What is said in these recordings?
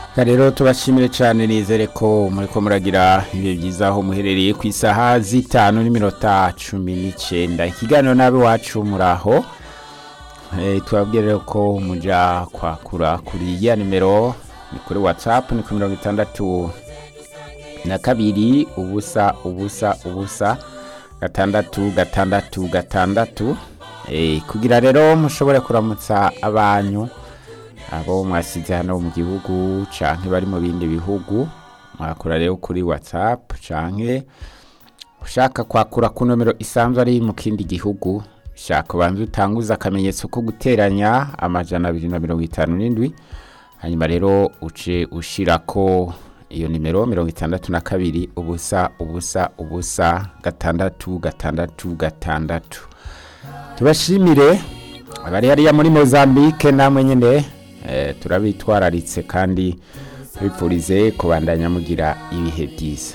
rero tubashimire cyane nizere ko muri ko muragira ibihe byiza aho muherereye ku isaha z'itanu n'iminota cumi n'icyenda ikiganiro nabi wacu muraho tubabwire rero ko mujya kwakura kuri ya nimero ni kuri watsapu ni kuri mirongo itandatu na kabiri ubusa ubusa ubusa gatandatu gatandatu gatandatu kugira rero mushobore kuramutsa abanyu abo mwasize hano mu gihugu canke bari mu bindi bihugu mwakura rero kuri whatsapp canke ushaka kwakura ku nomero isanzwe ari mu kindi gihugu shaka ubanza utanguza akamenyetso ko guteranya amajana abiri na mirongo itanu n'indwi hanyuma rero uce ushirako iyo nimero mirongo itandatu na kabiri ubusa ubusa ubusa gatandatu gatandatu gatandatu tubashimire abari hariya muri mozambique namwe nyine turabitwararitse kandi bipfurize kubandanya mugira ibihe byiza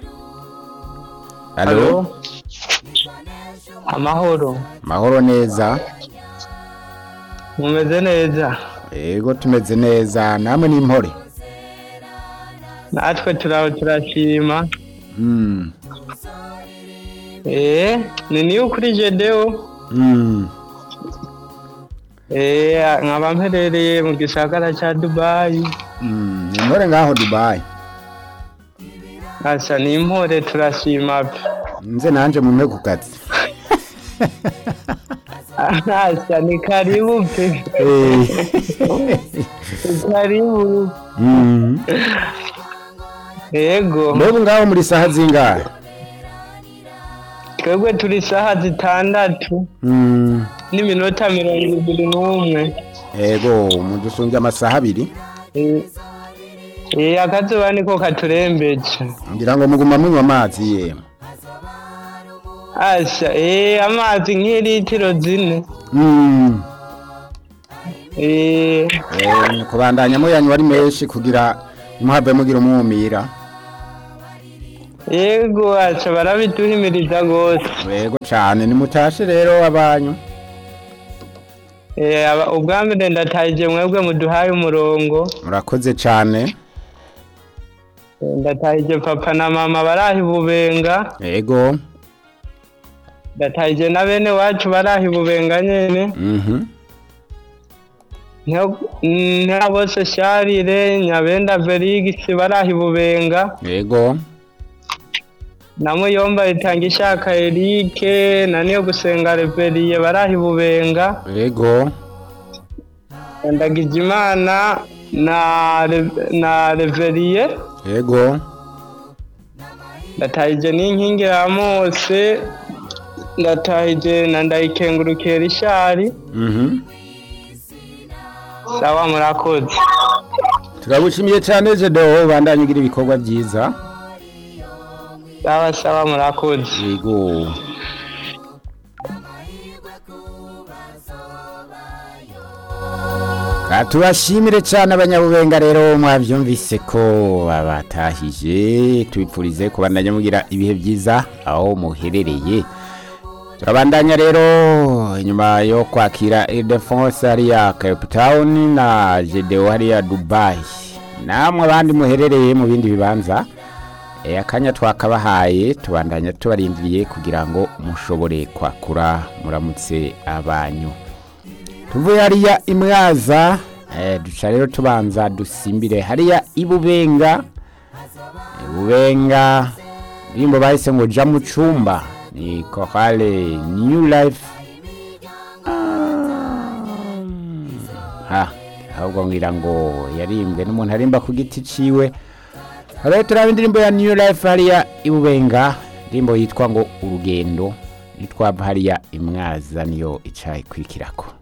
Halo. Amahoro. mahoro neza Mumeze neza. yego tumeze neza namwe ni impore Natwe turaho turashima. Mm, Eh, ni niyo kuri Jedeo. mm. Eh, nkaba mperereye mu gisagara ca Dubai. Mm, ni impore ngaho dubayi Asa ni impore turashima. pe. nze nanje mumpe ku kazi Asa ni karibu pe. Eh. Ni Karibu. Mm. Yego. mbega ngaho muri saha zingahe Twebwe turi saha zitandatu Mm. n'iminota mirongo ibiri n'umwe. yego mudusunge amasaha abiri Eh, Eh, akazuba niko katurembeje. ngira ngo muguma munywa amazi yemwe Asha, eh, amazi nk'ilitiro zine. Mm. Eh, Eh, kubandanya muyanywa ari menshi kugira muhave mugira umwumira yego aca barabiduhimiriza gose. yego cane nimutashe rero abanyu Eh, aba- ubwa mbere ndatahije mwebwe muduhaye umurongo. murakoze cane Eh, Ndatahije papa na mama barahi bubenga. yego Ndatahije na bene wacu barahi bubenga nyene. mhm Nta bose Sharire, Nyabenda Felix barahi bubenga. yego Na Muyomba itanga ishaka Eric, na niyo gusenga Reveriye barahi bubenga. yego Ndagijimana na Re- na Reveriye yego ndatahije n'inkingi ya Mose ndatahije na ndayikengurukiye Rishari mhm sawa murakoze turagushimiye cane jedo bandanye ugira ibikorwa vyiza sawa sawa murakoze yego Ka tubashimire cyane abanyabubenga rero mwabyumvise ko babatahije tubipfurize kubandanya mugira ibihe byiza aho muherereye turabandanya rero inyuma yo kwakira Ildefonse hariya Cape Town na Jedeo hariya Dubai namwe abandi muherereye mu bindi bibanza e, akanya twakabahaye tubandanya tubarindiriye kugira ngo mushobore kwakura muramutse abanyu tuvuye hariya imwaza eh, duca rero tubanza dusimbire hariya ibubenga ibubenga ndirimbo bahise ngo ja mu cumba ni kohale new life ha ahubwo ngira ngo yarimbwe n'umuntu arimba ku giti ciwe rero turaba indirimbo ya new life hariya ibubenga indirimbo yitwa ngo urugendo nitwava hariya imwaza niyo ica ikurikirako